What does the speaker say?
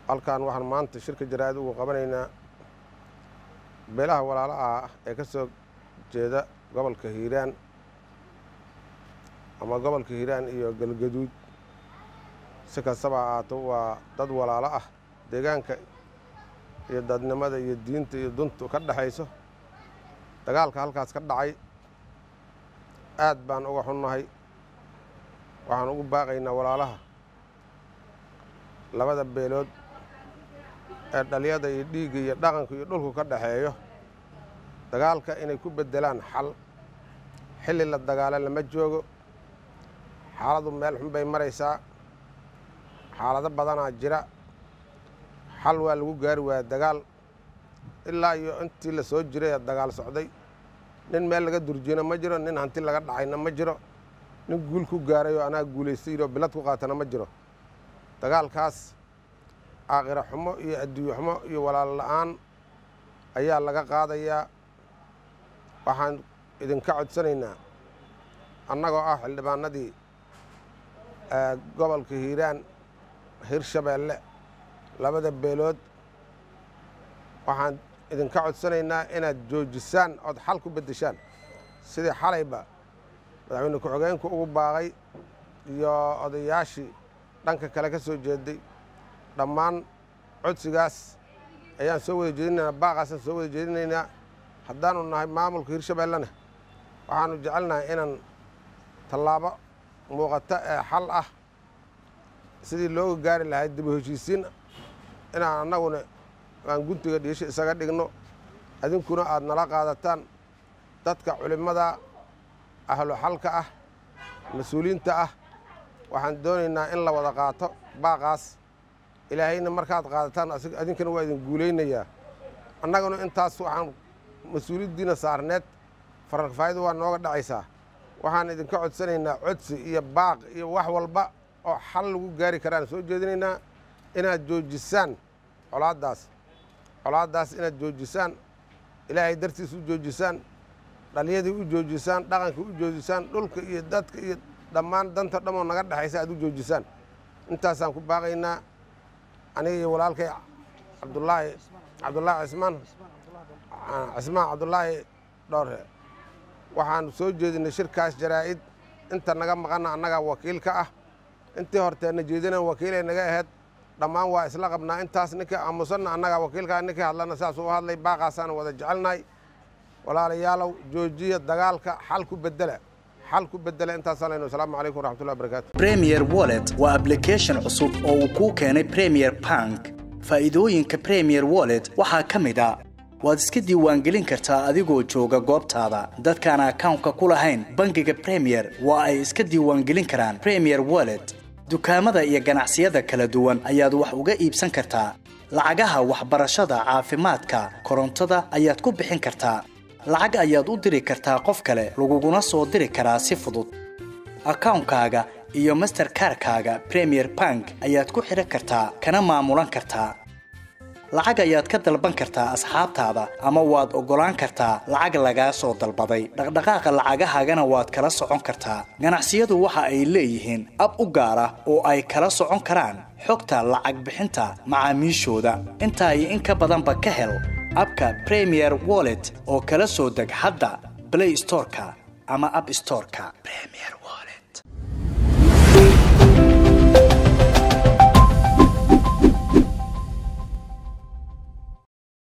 halkan waxaan maanta shirka jaraa'id ugu qabanaynaa beelaha walaalaha ah ee ka soo jeeda gobolka hiiraan ama gobolka hiiraan iyo galgaduud si kastaba ahaato waa dad walaalo ah deegaanka iyo dadnimada iyo diinta iyo duntu ka dhexayso dagaalka halkaas ka dhacay aad baan uga xunnahay waxaan ugu baaqaynaa walaalaha labada beelood ee dhaliyada iyo dhiigga iyo dhaqanka iyo dhulku ka dhexeeyo dagaalka inay ku beddelaan xal xilli la dagaalo lama joogo xaaladu meel xun bay maraysaa xaalado badanaa jira xal waa lagu gaari waaya dagaal ilaa iyo intii la soo jiray ee dagaal socday nin meel laga durjiyana ma jiro nin hanti laga dhacayna ma jiro nin guul ku gaaray oo anaa guulaystayoo bilad ku qaatana ma jiro dagaalkaas aakhira xumo iyo adduunye xumo iyo walaal la'aan ayaa laga qaadayaa waxaan idinka codsanaynaa annagoo ah xildhibaanadii gobolka hiiraan hirshabeelle labada beelood waxaan idinka codsanaynaa inaad joojisaan ood xal ku beddeshaan sidii xalayba madaxweyne ku-xigeenku ugu baaqay iyo odayaashii dhanka kale ka soo jeeday dhammaan codsigaas ayaan soo wada jeedinaynaa baaqaasaan soo wada jeedinaynaa haddaanu nahay maamulka hirshabeellena waxaanu jecelnahay inaan tallaabo muuqata ee xal ah sidii looga gaari lahay dib u heshiisiin inaan annaguna aan guntiga dhiisho isaga dhigno adinkuna aad nala qaadataan dadka culimmada ahlu xalka ah mas-uuliyiinta ah waxaan doonaynaa in la wada qaato baaqaas ilaahayna markaad qaadataan adinkana waa idin guulaynayaa annaguna intaas waxaan mas-uuliyaddiina saarneed fararfaa'idu waa nooga dhacaysaa waxaan idinka codsanaynaa codsi iyo baaq iyo wax walba oo xal lagu gaari karaan soo jeedinaynaa inaad joojisaan colaaddaas colaaddaas inaad joojisaan ilaahay dartiis u joojisaan dhaliyadii u joojisaan dhaqankii u joojisaan dhulka iyo dadka iyo dhammaan danta dhamoo naga dhexaysa aad u joojisaan intaasaan ku baaqaynaa aniga iyo walaalkay cabdulaahi cabdulaahi cismaan cismaan cabdulaahi dhowre waxaan soo jeedinay shirkaas jaraa'id inta naga maqanna annagaa wakiil ka ah intii horteenna jeedina wakiilay naga ahayd dhammaan waa isla qabnaa intaas ninkii aamusanna annagaa wakiilkaa ninkii hadlana saasuu u hadlay baaqaasaan wada jecelnahay walaalayaalow joojiya dagaalka xal ku bedela xal ku bedela intaasaan leyno asalaamu calaykum waraxmatullahi wabarakatu premier wallet waa application cusub oo uu kuu keenay premier bank faa'iidooyinka premier wallet waxaa ka mid a waad iska diiwaangelin kartaa adigoo jooga goobtaada dadkaan akawnka ku lahayn bangiga premier waa ay iska diiwaangelin karaan premier wallet dukaamada iyo ganacsiyada kala duwan ayaad wax uga iibsan kartaa lacagaha waxbarashada caafimaadka korontada ayaad ku bixin kartaa lacag ayaad u diri kartaa qof kale laguguna soo diri karaa si fudud akawnkaaga iyo masterkarkaaga premier bank ayaad ku xidhan kartaa kana maamulan kartaa lacag ayaad ka dalban kartaa asxaabtaada ama waad oggolaan kartaa lacag lagaa soo dalbaday dhaqdhaqaaqa lacagahaagana waad kala socon kartaa ganacsiyadu waxa ay leeyihiin ab u gaar ah oo ay kala socon karaan xogta lacag bixinta macaamiishooda intaa iyo in ka badanba ka hel abka premier wallet oo kala soo deg hadda blay storeka ama ab storeka